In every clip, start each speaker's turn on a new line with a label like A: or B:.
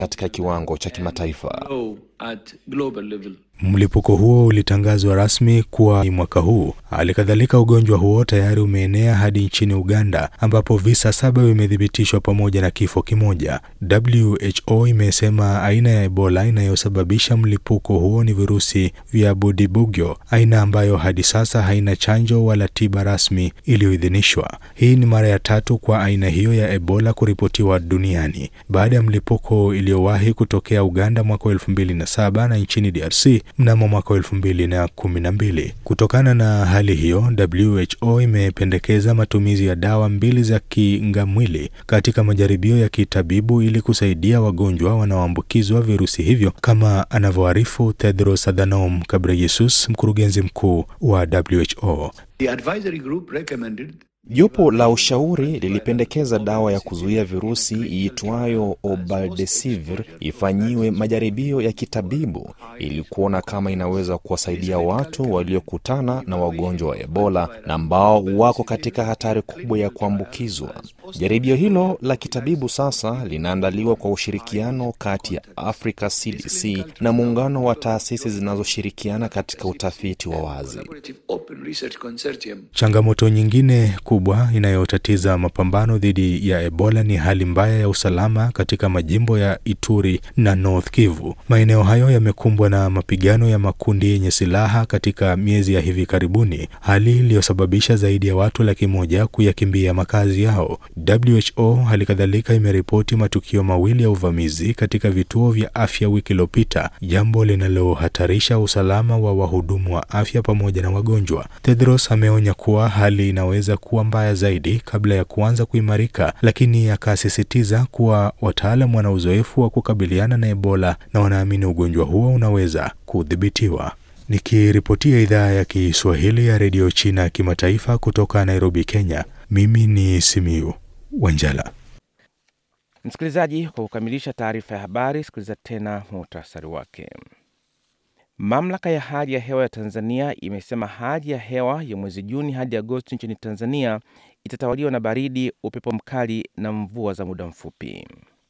A: katika kiwango cha kimataifa.
B: low at global level.
C: Mlipuko huo ulitangazwa rasmi kuwa ni mwaka huu. Hali kadhalika, ugonjwa huo tayari umeenea hadi nchini Uganda ambapo visa saba vimethibitishwa pamoja na kifo kimoja. WHO imesema aina ya Ebola inayosababisha mlipuko huo ni virusi vya Budibugyo, aina ambayo hadi sasa haina chanjo wala tiba rasmi iliyoidhinishwa. Hii ni mara ya tatu kwa aina hiyo ya Ebola kuripotiwa duniani baada ya mlipuko iliyowahi kutokea Uganda mwaka wa elfu mbili na saba na nchini DRC mnamo mwaka wa elfu mbili na kumi na mbili. Kutokana na hali hiyo, WHO imependekeza matumizi ya dawa mbili za kingamwili katika majaribio ya kitabibu ili kusaidia wagonjwa wanaoambukizwa virusi hivyo, kama anavyoarifu Tedros Adhanom Ghebreyesus, mkurugenzi mkuu wa WHO.
B: The advisory group recommended
A: Jopo la ushauri lilipendekeza dawa ya kuzuia virusi iitwayo Obaldesivir ifanyiwe majaribio ya kitabibu ili kuona kama inaweza kuwasaidia watu waliokutana na wagonjwa wa Ebola na ambao wako katika hatari kubwa ya kuambukizwa. Jaribio hilo la kitabibu sasa linaandaliwa kwa ushirikiano kati ya Africa CDC na muungano wa taasisi zinazoshirikiana katika utafiti wa wazi.
B: collaborative open research consortium
C: Changamoto nyingine kubwa inayotatiza mapambano dhidi ya Ebola ni hali mbaya ya usalama katika majimbo ya Ituri na North Kivu. Maeneo hayo yamekumbwa na mapigano ya makundi yenye silaha katika miezi ya hivi karibuni, hali iliyosababisha zaidi ya watu laki moja kuyakimbia makazi yao. WHO hali kadhalika imeripoti matukio mawili ya uvamizi katika vituo vya afya wiki iliyopita, jambo linalohatarisha usalama wa wahudumu wa afya pamoja na wagonjwa. Tedros ameonya kuwa hali inaweza kuwa mbaya zaidi kabla ya kuanza kuimarika, lakini akasisitiza kuwa wataalam wana uzoefu wa kukabiliana na Ebola na wanaamini ugonjwa huo unaweza kudhibitiwa. Nikiripotia idhaa ya Kiswahili ya redio China kimataifa kutoka Nairobi, Kenya, mimi ni Simiu Wanjala.
D: Msikilizaji, kwa kukamilisha taarifa ya habari, sikiliza tena muhtasari wake. Mamlaka ya hali ya hewa ya Tanzania imesema hali ya hewa ya mwezi Juni hadi Agosti nchini Tanzania itatawaliwa na baridi, upepo mkali na mvua za muda mfupi.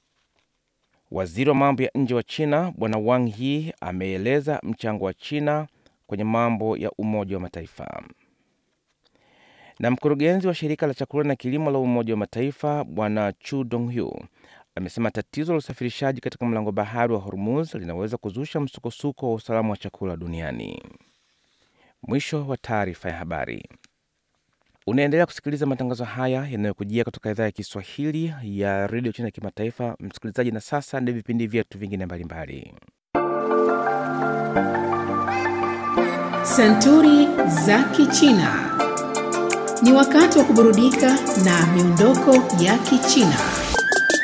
D: Waziri wa mambo ya nje wa China Bwana Wang Yi ameeleza mchango wa China kwenye mambo ya Umoja wa Mataifa. Na mkurugenzi wa shirika la chakula na kilimo la Umoja wa Mataifa Bwana Chu Donghu amesema tatizo la usafirishaji katika mlango bahari wa Hormuz linaweza kuzusha msukosuko wa usalama wa chakula duniani. Mwisho wa taarifa ya habari. Unaendelea kusikiliza matangazo haya yanayokujia kutoka idhaa ya Kiswahili ya redio China ya kimataifa. Msikilizaji, na sasa ndio vipindi vyetu vingine mbalimbali.
E: Santuri za Kichina. Ni wakati wa kuburudika na miondoko ya Kichina.